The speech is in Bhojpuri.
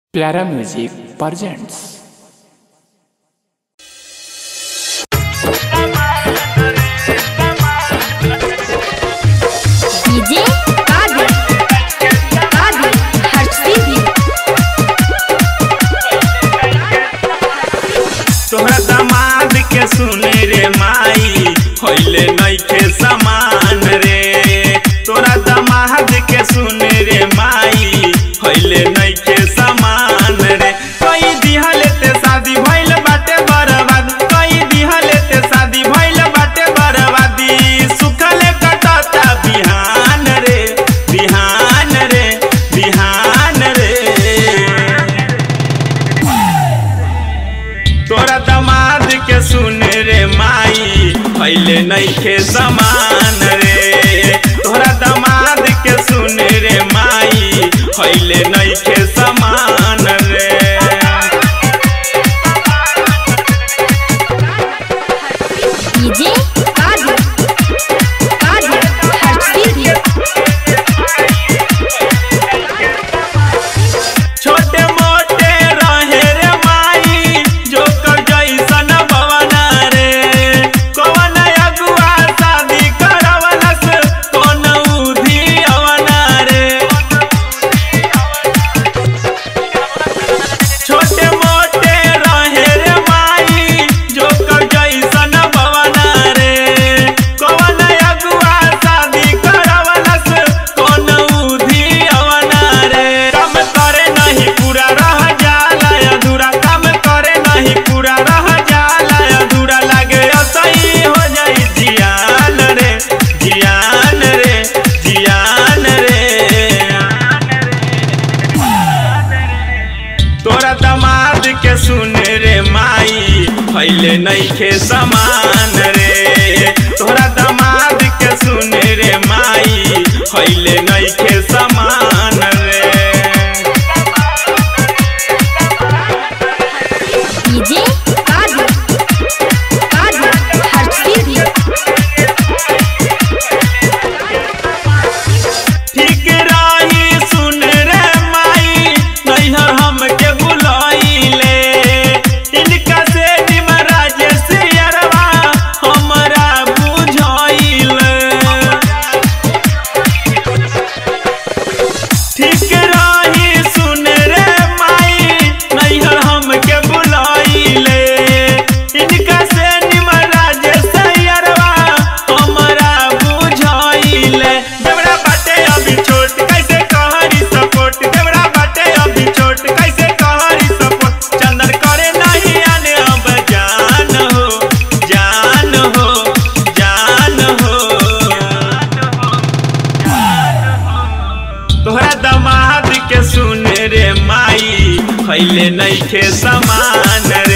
प्यारा music presents DJ Kadir Kadir हर्षिदी तोहरा दामाद के सुने रे माई होइले नइखे समान रे तोरा दामाद के सुने रे माई होइले नइखे समान रे कई दिहले ते शादी भइल बाटे बर्बाद कई दिहले ते शादी भइल बाटे बर्बादी सुखले कटता बिहान रे बिहान रे बिहान रे तोरा दमाद के सुन रे माई पहले नइखे समान रे तोरा दमाद के सुन रे माई पहले नइखे समान रे डीजे कादिर कादिर हर्षिदी छोटे मोटे रहे रे माई जो कर जैसन बवना रे कौन अगुआ शादी करवलस कौन उधी अवना रे छोटे मोटे रहे रे माई जो कर जैसन बवना रे कौन अगुआ शादी करवलस कौन उधी अवना रे काम करे नहीं पूरा रह जाला अधूरा काम करे नहीं पूरा रह जाला अधूरा लागे असही हो जाई जियान रे जियान रे जियान रे तोरा दमाद के सुन रे माई पहले नइखे समान रे तोरा दमाद के सुन रे माई पहले नइखे समान रे डीजे कादिर कादिर हर्षिदी ठीक रही सुन रे माई नैहर हमके बुलाइले इनका से निमराज से अरवा हमरा बुझाइले ठीक रही सुन रे माई नैहर हमके बुलाइले इनका से निमराज से अरवा हमरा बुझाइले देवरा बाटे अभी छोट कैसे कहरी सपोर्ट देवरा बाटे अभी छोट कैसे कहरी सपोर्ट चंदन करे नहीं आने अब जान हो जान हो जान हो तोहरा दमाद के सुन रे माई पहले नइखे समान